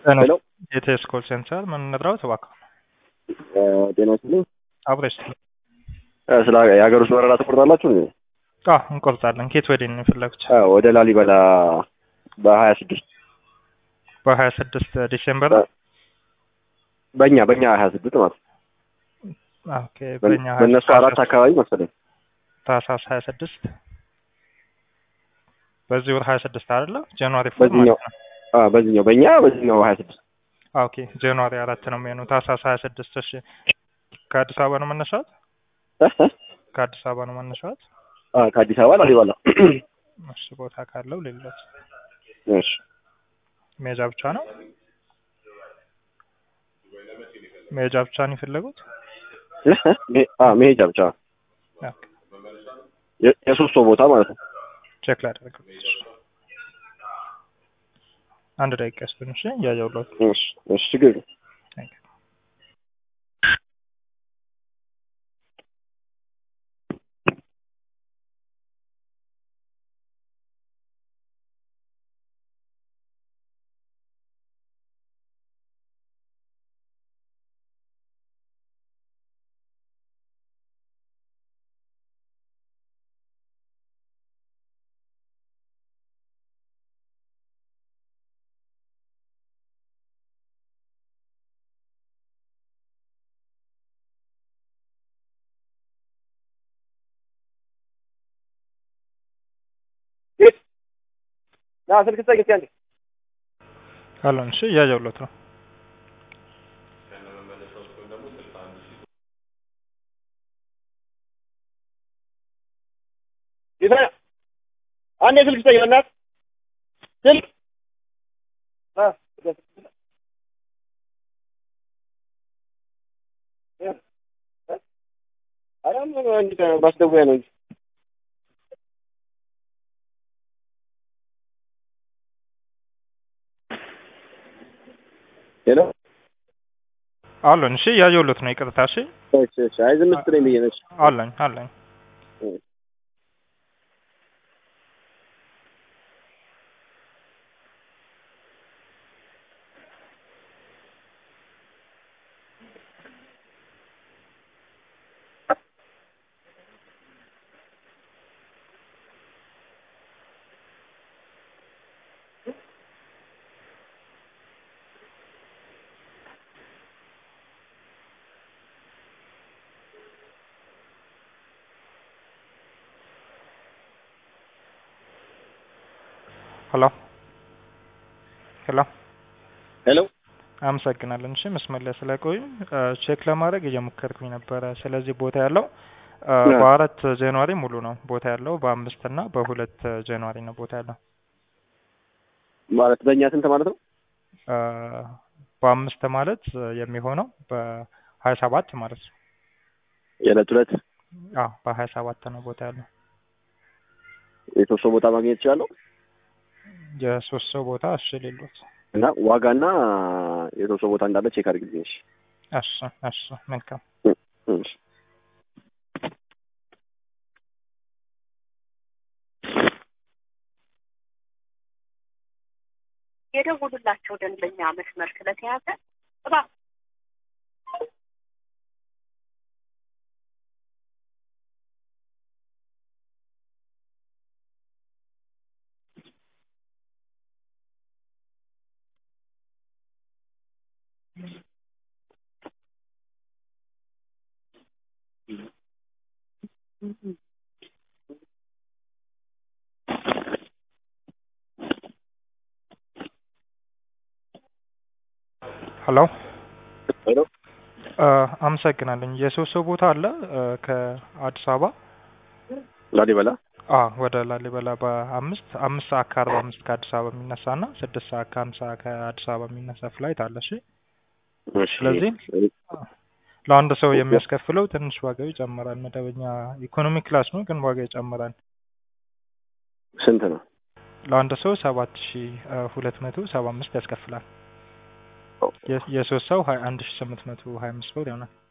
ሄሎ የቴስ ኮል ሴንተር ምን እንጥራው እባክህ ጤና ይስጥልኝ። አብረሽ ስለ የሀገር ውስጥ በረራ ትቆርጣላችሁ? እንዴ? አ እንቆርጣለን። ኬት ወዲህ ነው የፈለጉት? አዎ፣ ወደ ላሊበላ በሀያ ስድስት በሀያ ስድስት ዲሴምበር በእኛ በእኛ ሀያ ስድስት ማለት ነው። ኦኬ። በእኛ በእነሱ አራት አካባቢ መሰለኝ። ታህሳስ ሀያ ስድስት በዚህ ወር ሀያ ስድስት አይደለ? ጃንዋሪ ፎር በዚህኛው ማለት ነው። አዎ፣ በዚህኛው በእኛ በዚህኛው ሀያ ስድስት ኦኬ። ጃንዋሪ አራት ነው የሚሆነው። ታህሳስ ሀያ ስድስት እሺ። ከአዲስ አበባ ነው መነሻት? ከአዲስ አበባ ነው መነሻት? ከአዲስ አበባ ላሊበላ። እሺ። ቦታ ካለው ሌሎች እሺ ሜጃ ብቻ ነው ሜጃ ብቻ ነው የፈለጉት? አዎ፣ መሄጃ ብቻ ኦኬ። የ- የሶስት ሰው ቦታ ማለት ነው። ቼክ ላደርገው። አንድ ደቂቃ ስጡኝ። እሺ እያየሁለት እሺ እሺ ችግር የለም። Thank you. ና ስልክ ስጠኝ እስኪ አንዴ። አለን። እሺ እያየሁለት ነው። ይሰራ አንዴ ስልክ ስጠኝ በእናትህ ስልክ አ ኧረ ምን እንጂ ማስደወያ ነው እንጂ ሄሎ አለን። እሺ እያየሁለት ነው። ይቅርታ። እሺ እሺ እሺ አይ ዝም ስትለኝ ብዬሽ ነው እሺ አለኝ አለኝ። ሄሎ ሄሎ ሄሎ አመሰግናለን። እሺ መስመር ላይ ስለቆዩ ቼክ ለማድረግ እየሞከርኩኝ ነበረ። ስለዚህ ቦታ ያለው አ፣ ያ። በአራት ጃንዋሪ ሙሉ ነው ቦታ ያለው። በአምስት እና በሁለት ጃንዋሪ ነው ቦታ ያለው። ማለት በእኛ ስንት ማለት ነው? አ፣ በአምስት ማለት የሚሆነው በሀያ ሰባት ማለት ነው። የዕለት ሁለት አዎ በሀያ ሰባት ነው ቦታ ያለው። የሶስት ሰው ቦታ ማግኘት እችላለሁ የሶስት ሰው ቦታ እሺ ሌሎት እና ዋጋና የሶስት ሰው ቦታ እንዳለ ቼክ አድርግልኝ። እሺ እሺ እሺ መልካም እሺ የደውሉላቸው ደንበኛ መስመር ስለተያዘ እባክዎ ሄሎ ሄሎ አ፣ አመሰግናለኝ። የሶስት ሰው ቦታ አለ አ፣ ከአዲስ አበባ ላሊበላ አ ወደ ላሊበላ በአምስት አምስት ሰዓት ከአርባ አምስት ከአዲስ አበባ የሚነሳ እና ስድስት ሰዓት ከሀምሳ ከአዲስ አበባ የሚነሳ ፍላይት አለ። እሺ እሺ ስለዚህ ለአንድ ሰው የሚያስከፍለው ትንሽ ዋጋው ይጨምራል። መደበኛ ኢኮኖሚ ክላስ ነው ግን ዋጋ ይጨምራል። ስንት ነው? ለአንድ ሰው ሰባት ሺ ሁለት መቶ ሰባ አምስት ያስከፍላል። የ- የሶስት ሰው ሀያ አንድ ሺ ስምንት መቶ ሀያ አምስት ብር ይሆናል።